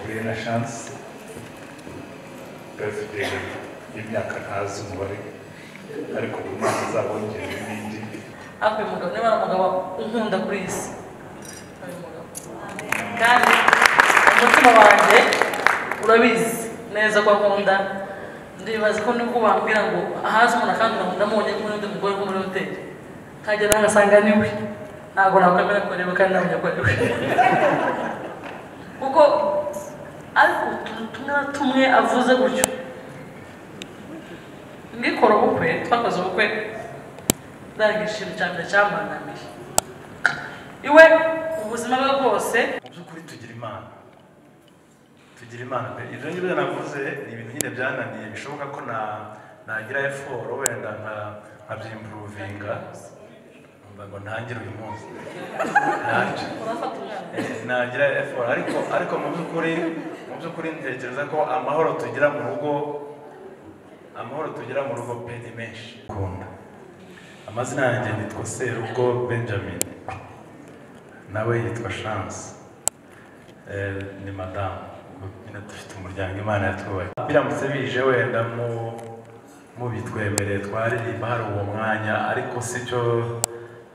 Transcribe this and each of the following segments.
Renaissance, Birthday, y'imyaka ntazi umubare ariko buri mwaka azabongera n'indi hafi uyu mugabo niba ari umugabo unkunda kuri iyi si ari umugabo kandi umutima wanjye urabizi neza ko akunda ndibaza ko nubwo bambwira ngo ahazi umuntu akandura ngo ndamubonye kumwe n'undi mugore wo muri hoteli nkagera nkagasanga ni we ntabwo nakwemera ko ari we kandi namenya ko ari we kuko ariko utuntu tumwe na tumwe avuze gutyo ngikora ubukwe twakoze ubukwe ndangije ikintu cya mbere cyamunaniye iwe ubuzima bwe bwose mu by'ukuri tugira imana tugira imana pe ibyo ngibyo navuze ni ibintu nyine byananiye bishoboka ko na nagira eforo wenda nka nkabyimpuruvinga nkumva ngo ntangire uyu munsi nanjye urafata umwana nagira eforo ariko ariko mu by'ukuri mu by'ukuri ntekereza ko amahoro tugira mu rugo amahoro tugira mu rugo pe ni menshi kunda amazina yanjye nitwa serugo benjamin nawe yitwa chance Eh, ni madamu nyine dufite umuryango imana yatwubaye biramutse bije wenda mu mubitwemereye twaririmba hari uwo mwanya ariko si cyo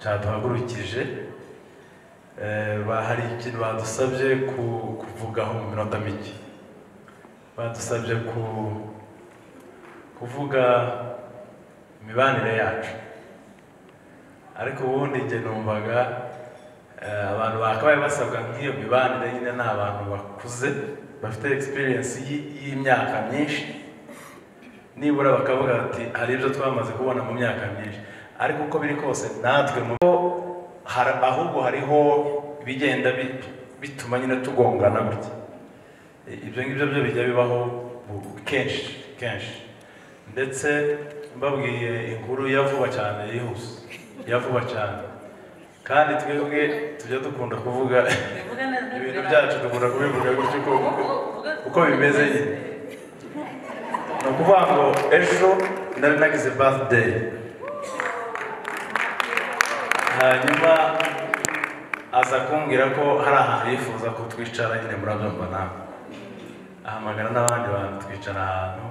cyaduhagurukije Eh, ba- hari ikintu badusabye ku- kuvugaho mu minota mike badusabye ku- kuvuga imibanire yacu ariko ubundi njye numvaga eh, abantu bakabaye basabwa nk'iyo mibanire nyine ni abantu bakuze bafite experience y'i- y'imyaka myinshi nibura bakavuga ati hari ibyo twamaze kubona mu myaka myinshi ariko uko biri kose natwe mu hari- ahubwo hariho ibigenda bi- bituma nyine tugongana gutya I- ibyo ngibyo byo bijya bibaho bu- kenshi kenshi ndetse mbabwiye inkuru ya vuba cyane yihuse ya vuba cyane kandi twebwe tujya dukunda kuvuga bivuge neza ibintu byacu dukunda kubivuga gutya uko uko- uko bimeze nyine ni ukuvuga ngo ejo nari nagize birthday hanyuma aza kumbwira ko hari ahantu yifuza ko twicara nyine murabyumva nawe ahamagara n'abandi bantu twicara ahantu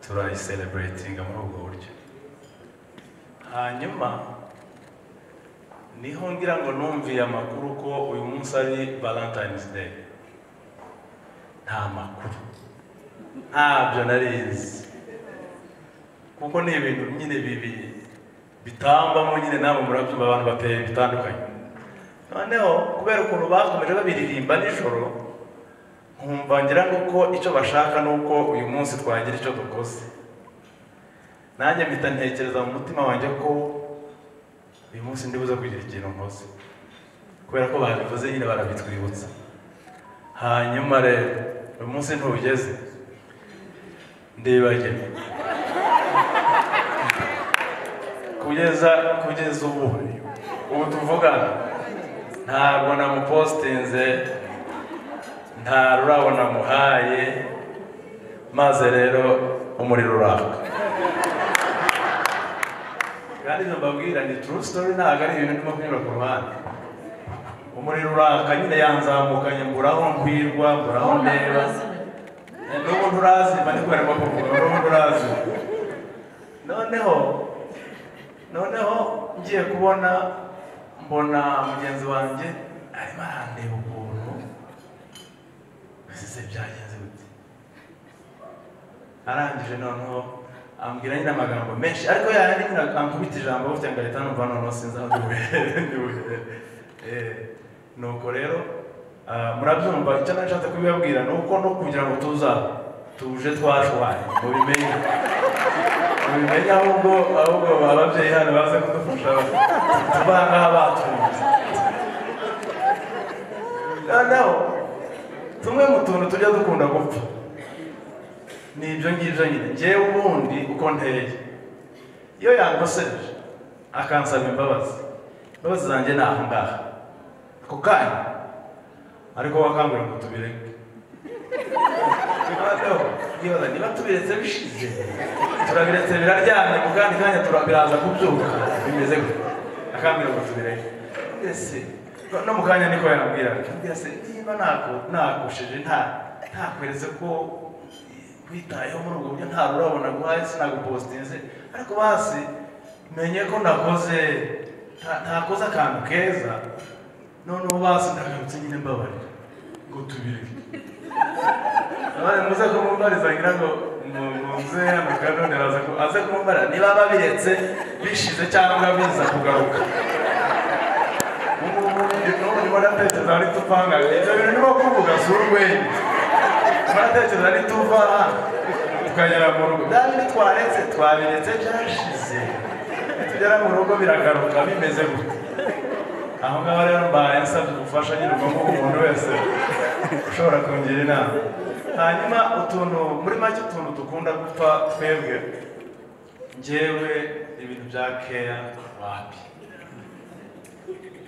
turayiseleburetinga muri ubwo buryo hanyuma niho ngira ngo numviye amakuru ko uyu munsi ari valentine's day nta makuru ntabyo narizi kuko ni ibintu nyine bibi bitambamo nyine nabo murabyumva abantu bateye bitandukanye noneho kubera ukuntu bakomeje babiririmba nijoro nkumva ngira ngo ko icyo bashaka ni uko uyu munsi twagira icyo dukoze nanjye mpita ntekereza mu mutima wanjye ko uyu munsi ndibuze kugira ikintu nkoze kubera ko babivuze nyine barabitwibutsa hanyuma rero uyu munsi ntugeze ndibagirwa kugeza kugeza ubu ubu tuvugana ntabwo namupositinze nta rurabo namuhaye maze rero umuriro uraka kandi ibyo mbabwira ni true story ntabwo ari ibintu ndimo kunyura ku ruhande umuriro uraka nyine yanzamukanye mburaho nkwirwa mburaho ndeba n'ubu nturazima ni kubera kuvuga n'ubu nturazima noneho noneho ngiye kubona mbona mugenzi wanjye arimo arandeba ukuntu ese byagenze gute arangije noneho ambwira nyine amagambo menshi ariko yayandi nyine ankubita ijambo gutya ngahita numva noneho sinzi aho duherere duherere Eh, nuko rero ah, murabyumva icyo nashatse kubibabwira ni uko no kugira ngo tuza tuje twashwaye mubimenye mubimenye ahubwo ahubwo ababyeyi hano baze kudufasha tubangaha batunze noneho tumwe mu tuntu tujya dukunda gupfa ni ibyo ngibyo nyine ngewe ubundi uko nteye iyo yankoseje akansaba imbabazi imbabazi zanjye ni aha ngaha ako kanya ariko wakangura ngo tubireke Noneho, ndibaza niba tubiretse bishize turabiretse biraryamye mu kandi kanya tura- biraza kubyuka bimeze gutya akambwira ngo tubireke ese no mu kanya niko yambwira ati, mbwira se niba naku- nakushije nta ntakweretse ko witayeho muri ubwo buryo ntabwo urabona guhaye sinagupositinze ariko basi menye ko nakoze nta- ntakoze akantu keza noneho basi ndagarutse nyine mbabarira ngo tubireke abana muze kumumbariza ngira ngo mu- muze hano kanone araza ku- aze kumumbarira niba babiretse bishize cyangwa biza kugaruka ubu ubu ndimo ndatekereza ari tupanga ibyo bintu ndimo kuvuga si urwenya ndimo ndatekereza ari tuva tukagera mu rugo bya bindi twaretse twabiretse byashize nitugera mu rugo biragaruka bimeze gutya aho ngaho rero mbaye nsabye ubufasha nyine ubwo ngubwo umuntu wese ushobora kungira inama hanyuma utuntu muri make utuntu dukunda gupfa twebwe njyewe ibintu bya keya wapi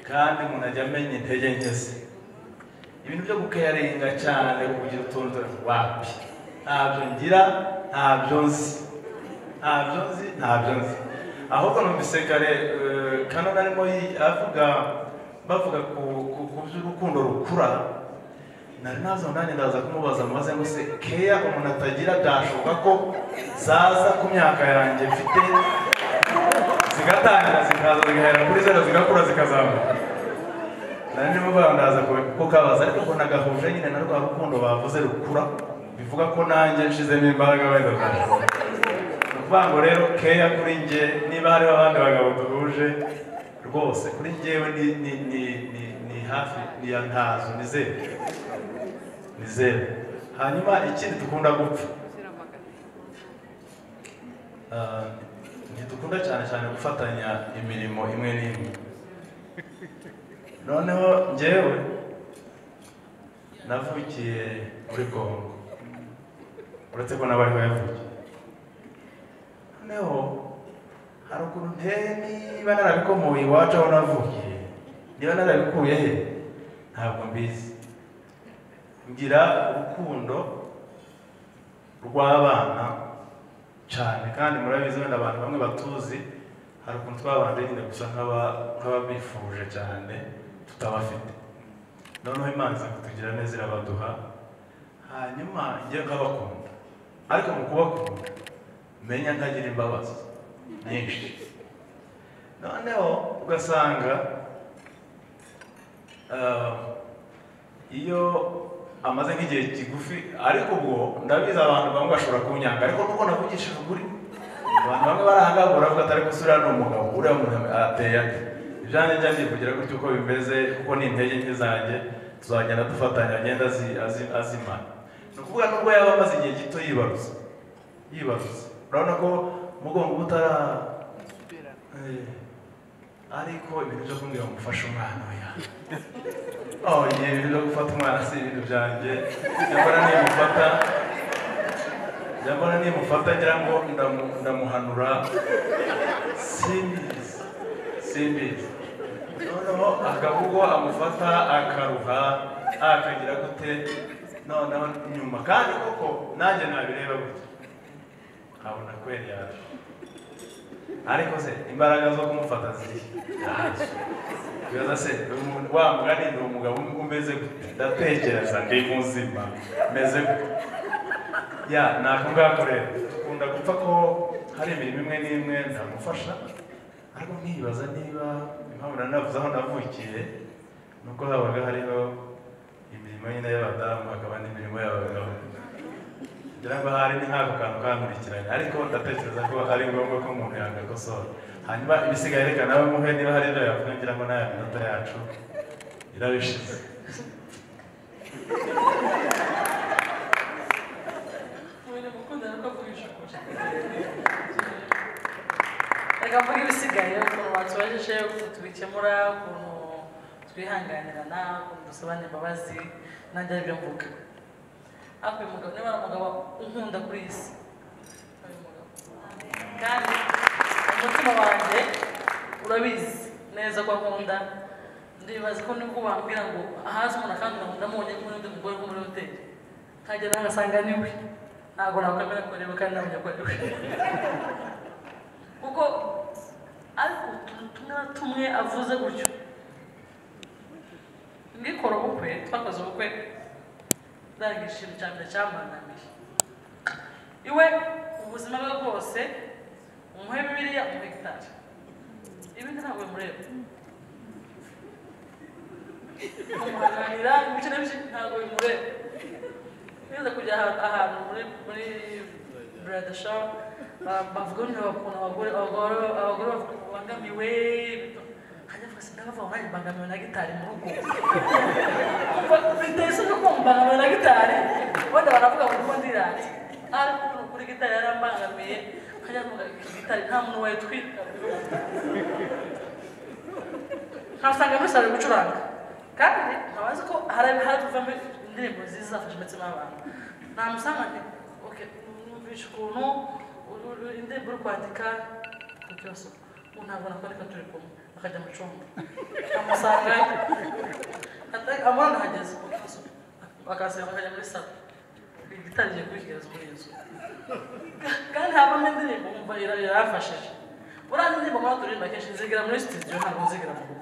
kandi umuntu ajya amenya intege nke ze ibintu byo gukeyaringa cyane kugira utuntu tuba wapi ntabyo ngira ntabyo nzi ntabyo nzi ntabyo nzi ahubwo numvise kare eh, kano narimo yi- avuga bavuga ku ku- ku by'urukundo rukura nari nazo nanjye ndaza kumubaza maze ngo se keya umuntu atagira byashoboka ko zaza ku myaka yanjye mfite zigatangira zikaza zigahera kuri zero zigakura zikazamuka nari ndimo bandaza kukabaza ariko ko nagahuje nyine na rwa rukundo bavuze rukura bivuga ko nanjye nshizemo imbaraga wenda kuruhuka. ni ukuvuga ngo rero keya kuri njye niba hariho abandi bagabo duhuje rwose kuri njyewe ni ni ni ni ni hafi ni ya ntazo ni zeru ni zeru hanyuma ikindi dukunda gupfa Ah, ntidukunda cyane cyane gufatanya imirimo imwe n'imwe noneho njyewe navukiye muri kongo uretse ko n'abariho yavukiye noneho hari ukuntu nteye niba narabikomoye iwacu aho navukiye niba narabikuye he ntabwo mbizi ngira urukundo rw'abana cyane kandi murabizi wenda abantu bamwe batuzi hari ukuntu twabanje nyine gusa nk'aba- nk'ababifuje cyane tutabafite noneho imana iza kutugira neza irabaduha hanyuma njye nkabakunda ariko mu kubakunda menya ntagira imbabazi nyinshi noneho ugasanga ah, iyo amaze nk'igihe kigufi ariko ubwo ndabizi abantu bamwe bashobora kunyanga ariko nuko navugishije ukuri abantu bamwe barahangagura bavuga ati ariko suriya ni umugabo uriya muntu ateye ate ibyanjye njya nivugira gutyo uko bimeze kuko ni intege nke zanjye tuzagenda dufatanya agenda azi- azi- azimana ni ukuvuga nubwo yaba amaze igihe gito yibaruza yibaruza urabona ko umugongo uba utara Eh, ariko ibintu byo kumbwira ngo ufashe umwana we yawe Oh, igihe ibintu byo gufata umwana si ibintu byanjye nyamara nimufata nyamara nimufata ngira ngo ndamu- ndamuhanura simbizi simbizi noneho akabugo amufata akaruha ah, akagira gute noneho nyuma kandi koko nanjye nabireba gutya nkabona kweri yaje ariko se imbaraga zo kumufata ziri yaje bibaza se umuntu- wa mugani ni umugabo umeze gute ndatekereza ndi muzima meze gute ya ni ako ngako rero dukunda gupfa ko hari imirimo imwe n'imwe ntamufasha ariko nkibaza niba impamvu nanavuze aho navukiye nuko habaga hariho imirimo nyine y'abadamu hakaba n'imirimo y'abagabo ngira ngo hari ni nk'ako kantu kankurikiranye ariko ndatekereza ko ari ngombwa ko umuntu yagakosora hanyuma ibisigaye reka nawe muhe niba hari ibyo yavuga ngira ngo n'aya minota yacu irabishize Mwene mukunda nuko avugisha ukuri. Reka mvuge ibisigaye ukuntu watubajije ukuntu tubikemura ukuntu twihanganirana ukuntu dusabana imbabazi nanjye aribyo mvuga ariko uyu mugabo niba ari umugabo unkunda kuri iyi si uyu mugabo kandi umutima wanjye urabizi neza ko akunda ndibaza ko nibwo bambwira ngo ahazi umuntu akandura ngo ndamubonye kumwe n'undi mugore wo muri hoteli nkagera nkagasanga niwe ntabwo nakwemera ko ariwe kandi namenya ko ariwe kuko ariko utuntu tumwe na tumwe avuze gutyo ngikora ubukwe twakoze ubukwe kurangira ikintu cya mbere cyamunaniye iwe ubuzima bwe bwose umuhe bibiriya umuhe gitari ibindi ntabwo bimureba kumuhanganira ibice na bice ntabwo bimureba niba kujya ahantu ahantu muri muri burada shopu bavuga ngo bakunda abagore abagore abagore bavuga ngo bangamiwe hajya avuga se ndabavuga ngo nanjye mbangamiwe na gitari mu rugo biteye isoni ko mbangamiwe na gitari ubundi baravuga ngo uko ndiranze ariko ni ukuri gitari yarambangamiye hajya avuga gitari nta muntu wayitwika ntasanga muri salo gucuranga kandi ntabazi ko hari hari kuvamo indirimbo nziza zafasha umutima w'abantu namusanga nti oke numvisha ukuntu indirimbo uri kwandika ku kibazo ubu ntabwo nakwandika turi kumwe akajya mu cyumba amusanga amubona ahageze ku kibazo bakasenga bakajya muri salo igitangiye kubishyikiriza muri iyi nzu kandi havamo indirimbo wumva yarafashije buriya indirimbo nk'aho turirimba kenshi nzigira muri studio ntabwo nzigira mu rugo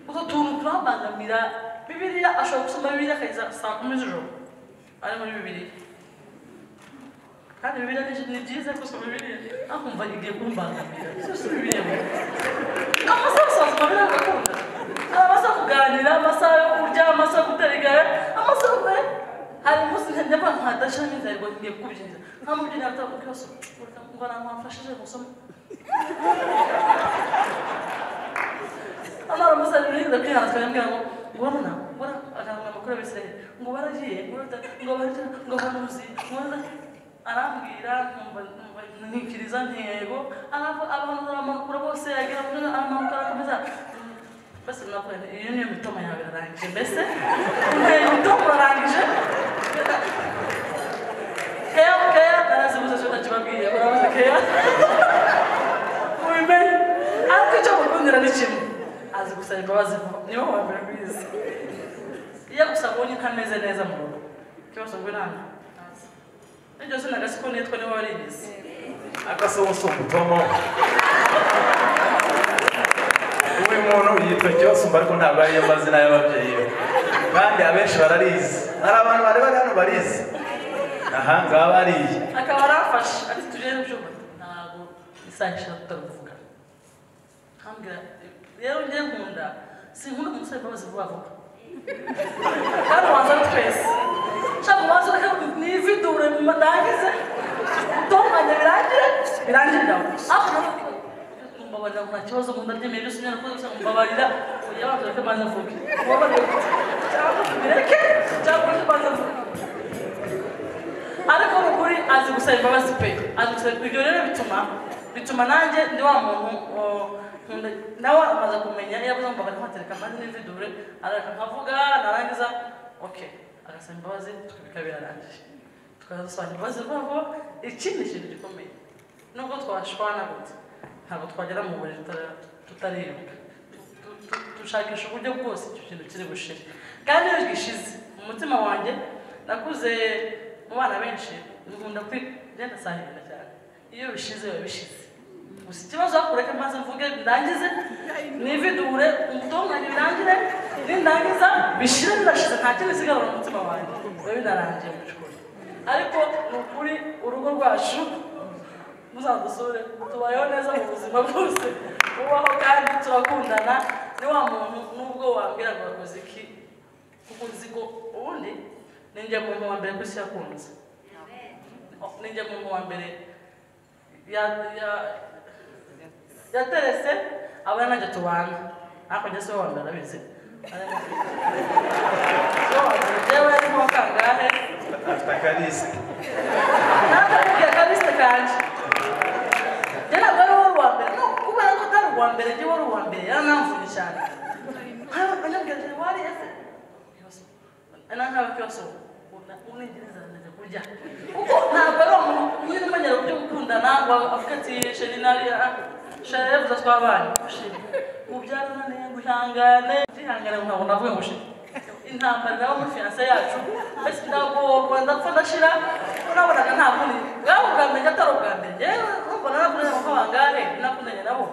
utwo tuntu turabangamira bibiliya ashobora gusoma bibiliya akageza saa kumi z'ijoro ari muri bibiliya kandi bibiliya ni byiza gusoma bibiliya akumva igiye kumbangamira si bibiliya amasaha gusa wasoma bibiliya ugakunda hari amasaha yo kuganira amasaha yo kurya amasaha yo gutera igare amasaha yo hari umunsi njya mvuga nka dashami nzarwa ngiye kubyiza nta mubyeyi ntabwo kibazo ngo namwafashije gusoma amara umusaruro yigeze kwihana twemwira ngo ngo mbona mbona akanga amakuru y'abisirayeli ngo baragiye ngo bata ngo barya ngo baruzi ngo bata arambwira nkumva nkumva ntikiriza ntego aravuga abantu baramakura bose yagira ngo aramakura akomeza mbese nakuye iyo niyo mitoma yawe irarangije mbese nteye mitoma urarangije keya keya narazibuze cyo ndakibabwiye urabuze keya ubimenye ariko icyo mukundira ni kimwe azi gusaba imbabazi niwe wa mbere bizi iyo gusa abonye ntameze neza mu rugo ikibazo ngo ntabwo n'iryo zina gasiko nitwa niwe warigize akasomusumba utomo uyu muntu yitwa cyosumba ariko ntabwo ariyo mazina y'ababyeyi be kandi abenshi bararizi hari abantu bari bari hano barizi aha ngaha bariye akaba arafashe ati tugere mu cyumba ntabwo isaha ishaka tutabivuga nkambwira rero njye nkunda sinkunda umusore mbabazi vuba vuba kandi wanzana twese nshaka ubanza ureke nividure mudangize utunganye birangire birangire nawe ariko mbabarira nta kibazo nkunda ryemeye byose unyana kuko gusa mbabarira oya banza ureke mbanza mvuge mbabarira cyangwa bireke cyangwa ureke mbanza mvuge ariko mu kuri azi gusaba imbabazi pe azi gusaba ibyo rero bituma bituma nanjye ndi wa muntu nawe amaze kumenya iyo abuze mbaga nkatereka amazi n'imvidure arareka nkavuga narangiza oke agasaba imbabazi tukabika birarangije tukaza dusanga imbabazi rwabo iki ni ikintu gikomeye nubwo twashwana gute ntabwo twagera mu buriri tutarebwa dushakisha uburyo bwose icyo kintu kiri bushire kandi iyo gishize mu mutima wanjye nakuze mu bana benshi nkunda kugenda sahirira cyane iyo bishize biba bishize gusa ikibazo kureka maze mvuge ndangize nividure umutunganye birangire nindangiza bishire birashize nta kindi sigarura umutima wanjye biba binarangiye mu by'ukuri ariko ni ukuri urugo rwacu muzadusure tubayeho neza mu buzima bwose ubaho kandi turakundana ni wa muntu nubwo wambwira ngo wakoze iki kuko uzi ko ubundi ninjye muntu wa mbere ku isi yakunze ninjye muntu wa mbere ya ya yaterese abona nanjye tubana ariko njye siwe wambere arabizi jewe arimo kangahe afite akarisi nakakubwira kabisa kanje njye ntabwo ari wowe uwa mbere no kubera ko utari uwa mbere njye wari uwa mbere yaranamvuye cyane anyabwira ati wari ese nankabe kibazo unengereza nanjye kurya kuko ntabwo ari umuntu nyine umenya uburyo gukundana ngo avuga ati sheri nari sheri yavuze twabanye sheri ubyarananiye ngo ihangane ndihangane ntabwo navuga ngo sheri intambara nawe muri fiyanse yacu mbese ndagorwa ndapfa ndashira unabonaga nta kundi bwaba ubwa mbere atari ubwa mbere yewe mbona nakunenye ko bangahe nakunenye nabo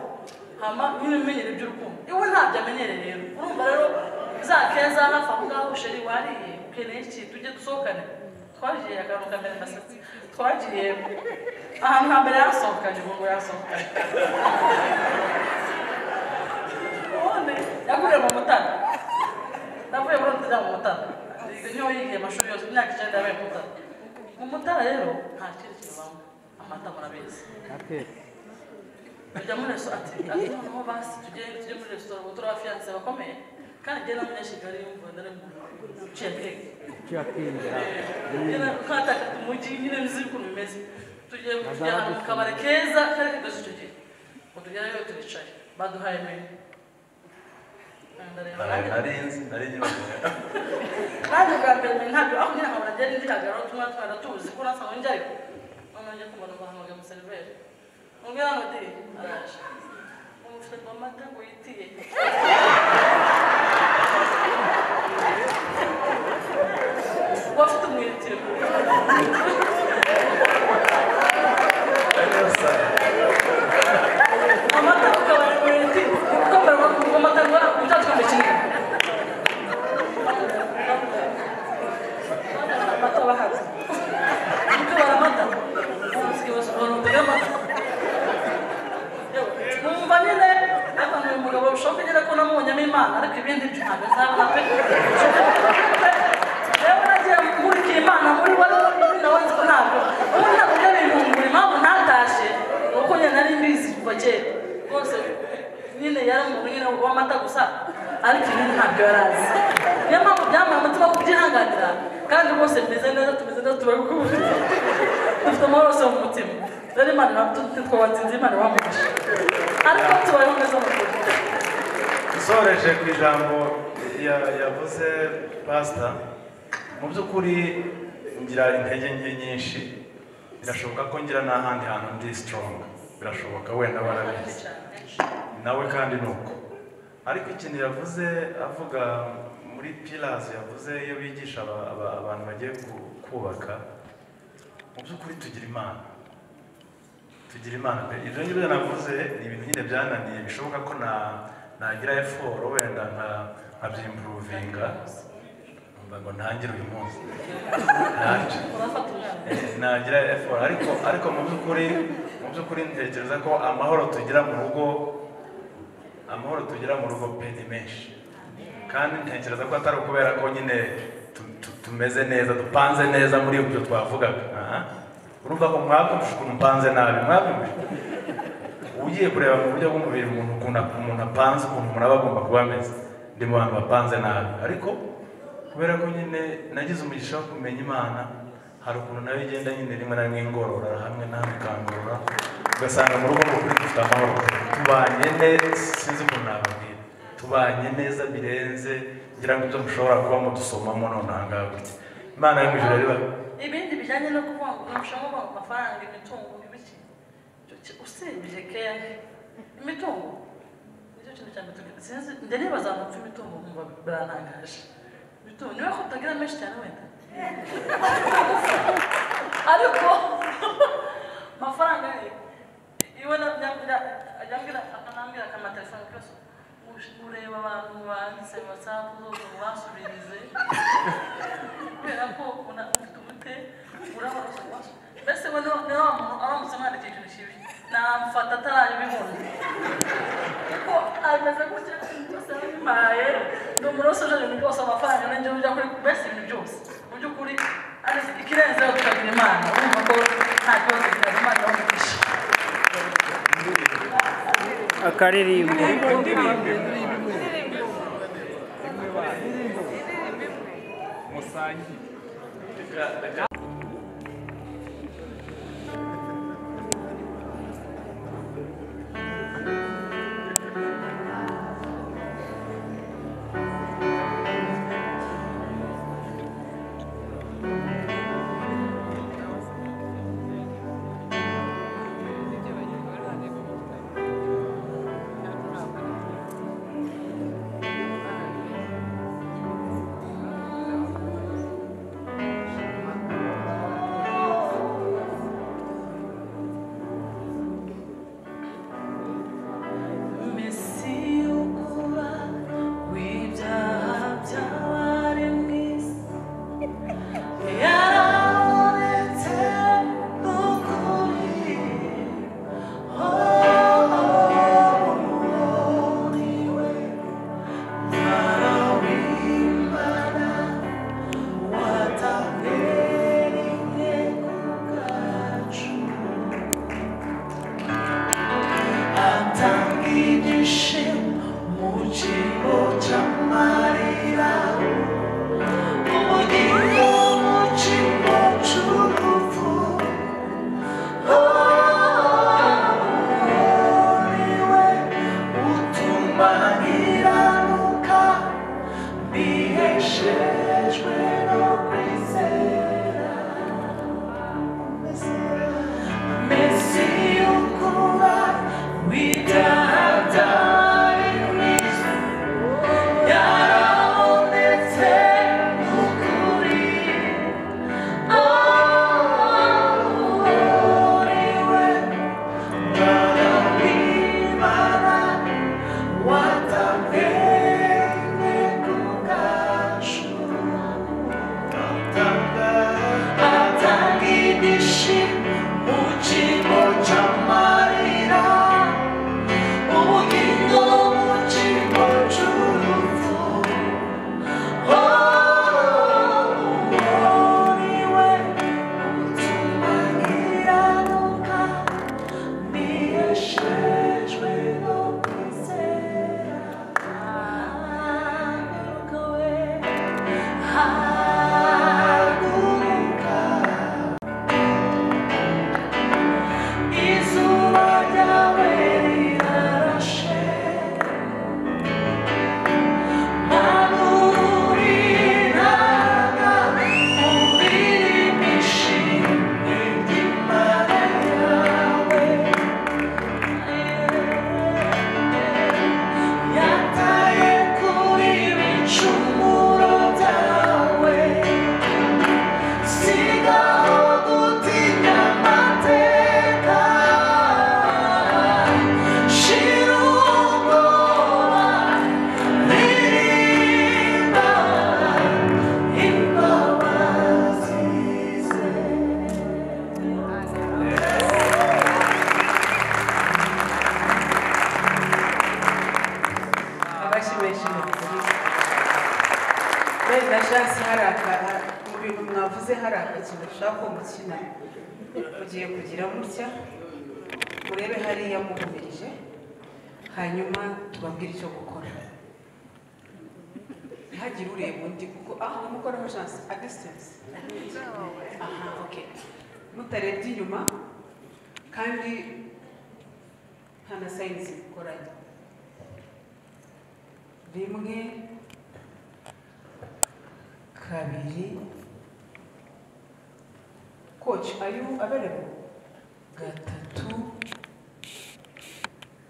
hama nyine umenyera iby'urukundo iwe ntabyo amenyereye rero urumva rero za keza hafi aho ngaho sheri wariye ukeneye iki tujye dusohokane twagiye akantu kamera agasatsi twagiye ahantu hambere yasohokanye ubu ngo yasohokanye ubundi yaguye mu mutara navuye muri mutara mu mutara niho yigiye amashuri yose imyaka icyenda yabaye mu mutara mu mutara rero nta kindi kintu banywa amata murabizi tujya muri resitora ati ati noneho basi tugende tujye muri resitora ubu turi abafiyanse bakomeye kandi njye na munyashigali yumva ndari mu ciyateke twataka umujyi nyine nzi ukuntu bimeze tugiye kujya ahantu mu kabari keza kari kadoze icyo gihe utugerayo turicaye baduhaye menu ndareba nanjye nari nzi nari nyibajije nanjye bwa mbere menu ntabyo aho nyine nkabona ngenda ndi kagaro tumwe twari tuzi ko nasanga njyayo noneho njya kumva numva hamagaye umuseriveri umwe hano ati araje umufite amata ngo yitiye wafite umwiritiro amata akaba ari umwiritiro kuko mbere ngo amata ngo utatswe kimwe amata bahaza kuko baramata umusike bose baramata amata numva nyine abantu uyu mugabo bishoboka nyine ko namubonyemo imana ariko ibindi byo ntabwo nzabona pe rero nagiye nkurikira imana muri we nawe nzi ko ntabwo ubu ntabwo njya bintungura impamvu ntatashye ni uko nyine nari mbizi kuva kera rwose nyine yari umuntu nyine w'amata gusa ariko ibindi ntabyo yari azi niyo mpamvu byamuha umutima wo kubyihanganira kandi rwose tumeze neza tumeze neza tuba gukubutse dufite amahoro yose mu mutima rero imana twatsinze imana iwamufashe ariko tubayeho neza mu kuri usoreje ku ijambo ya- yavuze pasita mu by'ukuri ngira intege nke nyinshi birashoboka ko ngira n'ahandi hantu ndi sitoronga birashoboka wenda barabizi nawe kandi ni uko ariko ikintu yavuze avuga muri pirazi yavuze iyo bigisha aba- aba- abantu bagiye ku- kubaka mu by'ukuri tugira imana tugira imana pe ibyo ngibyo navuze ni ibintu nyine byananiye bishoboka ko na nagira eforo wenda nka nkabyimpuruvinga nkumva ngo ntangire uyu munsi nanjye urafata umwana nagira efora ariko ariko mu by'ukuri mu by'ukuri ntekereza ko amahoro tugira mu rugo amahoro tugira mu rugo pe ni menshi kandi ntekereza ko atari ukubera ko nyine tu- tu- tumeze neza dupanze neza muri ibyo twavugaga aha. urumva ko mwabyumvishe ukuntu mpanze nabi mwabyumvishe ugiye kureba mu buryo bw'umubiri umuntu ukuntu umuntu apanze ukuntu umuntu aba agomba kuba ameze ndi mu bantu bapanze nabi ariko kubera ko nyine nagize umugisha wo kumenya imana hari ukuntu nayo igenda nyine rimwe na rimwe ingorora hamwe na hamwe ikangorora ugasanga mu rugo rw'ukuri dufite amahoro tubanye neza sinzi ukuntu nababwira tubanye neza birenze ngira ngo ibyo mushobora kuba mudusomamo none aha ngaha gutya imana yo mu ijuru rero iba- ibindi bijyanye no kuvuga ngo nurushaho kuvuga ngo amafaranga imitungo ibiki Icyo ki- usibye keya imitungo nicyo kintu cya mitungo sinzi njya nibaza ngo mfe imitungo nkumva birantangaje imitungo niba ko utagira menshi cyane wenda ariko amafaranga ye iwe na- nyambwira nyambwira akanambwira akamatelefone kose ureba abantu banditse watsapu zose basubirize kubera ko ubona ufite ubute urabona usa mbese we niba niba wa muntu aramutse amwandikiye ikintu kibi namufata atarayibibona kuko ameze gutya byose yabimpaye ni umuntu wese uje ibintu byose amafaranga nanjye ujya kuri mbese ibintu byose mu by'ukuri ariko ikirenzeho tukagira imana urumva ko nta kibazo tukagira imana iramufasha akaririmbo Thank you. bahanyiranuka biheshejwe no kwizera Mesiya ukuba widagadari Kristo yarabonetse ukuri Oh, uriwe Oh, uriwe utumagira nuka Thank you. Yataye kuri bicumuro byawe sigaho gutinya amateka shira ubwoba ririmba imbabazi ze abashimishije benda shansi hari akara mu bintu mwavuze hari akakintu ushaka ko mukina mugiye kugira mutya murebe hariya muhumirije hanyuma tubabwire icyo gukora ntihagire ureba undi kuko ah mukoraho shansi a distance aha ok mutarebye inyuma kandi nta na sayinzi mukoranye rimwe kabiri koci ayu aberebo gatatu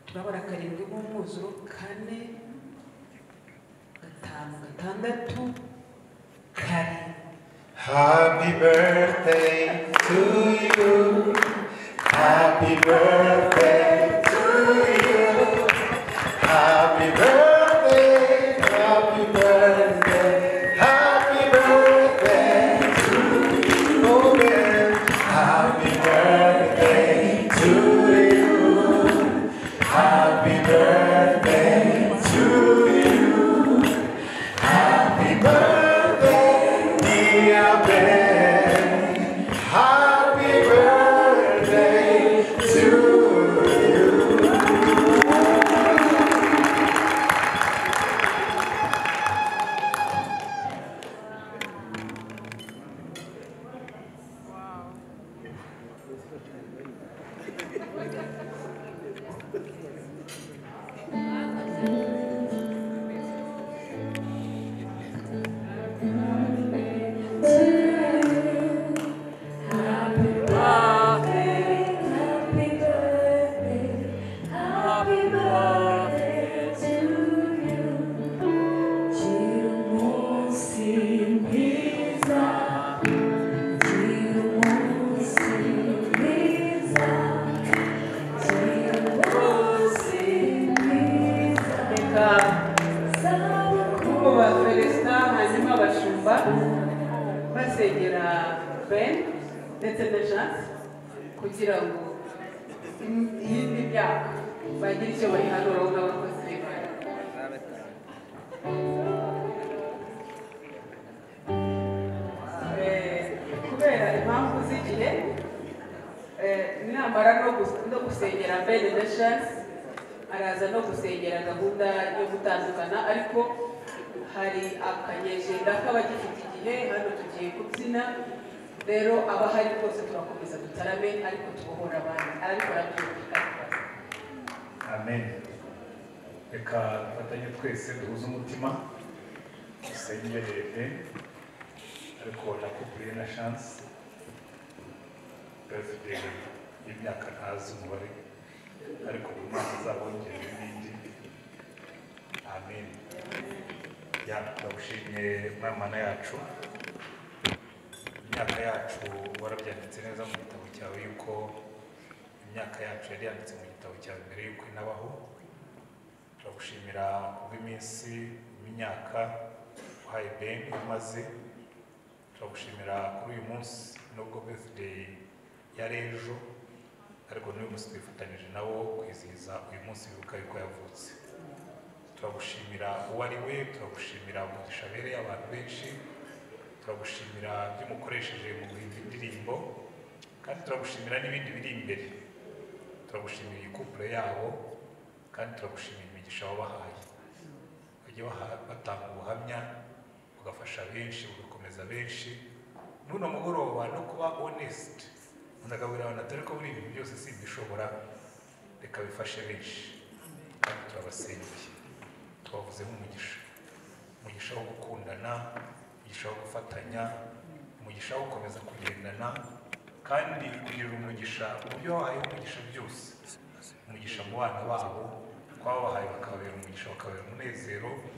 turabona karindwi nk'umwuzuro kane gatanu gatandatu karindwi Happy birthday to you. Happy birthday to you. Happy birthday, happy birthday, happy birthday to you. Oh, yeah. Happy birthday to you. Happy birthday to you. Happy birthday, dear Ben. Happy birthday to you. reka kuko ba feresita hanyuma abashumba basengera ben ndetse na janse kugira ngo im- yindi myaka bagire icyo bayihanuraho n'abakozi b'imana Eh, kubera impamvu z'igihe eh, namara no gus- no gusengera ben na janse araza no gusengera gahunda yo gutandukana ariko hari akanyejenda k'abagifite igihe hano tugiye kubyina rero abahari rwose turakomeza dutarame ariko tubohora abandi ariko arabyumvikana amen reka dufatanye twese duhuze umutima dusengere leta ariko na kupure na shansi perezida y'imyaka ntazi umubare ariko buri mwaka azabongera n'indi amen ya ndagushimye mwamana yacu imyaka yacu warabyanditse neza mu gitabo cyawe yuko imyaka yacu yari yanditse mu gitabo cyawe mbere yuko inabaho turagushimira kubw'iminsi imyaka uhaye ben umaze turagushimira kuri uyu munsi nubwo birthday yari ejo ariko n'uyu munsi twifatanyije nawo kwizihiza uyu munsi wibuka yuko yavutse turagushimira uwo ari we turagushimira umugisha abereye abantu benshi turagushimira ibyo umukoresheje mu guhimba indirimbo kandi turagushimira n'ibindi biri imbere turagushimira iyi couple yabo kandi turagushimira imigisha wabahaye bajya baha- batanga ubuhamya ugafasha benshi ugakomeza benshi n'uno mugoroba no kuba honest unagaburira abantu atari ko buri ibintu byose si ibishobora reka bifashe benshi kandi turabasengeye tubavuzeho umugisha umugisha wo gukundana umugisha wo gufatanya umugisha wo gukomeza kugendana kandi kugira umugisha mu byo wahaye umugisha byose umugisha mu bana babo twaba bahaye bakababera umugisha bakababera umunezero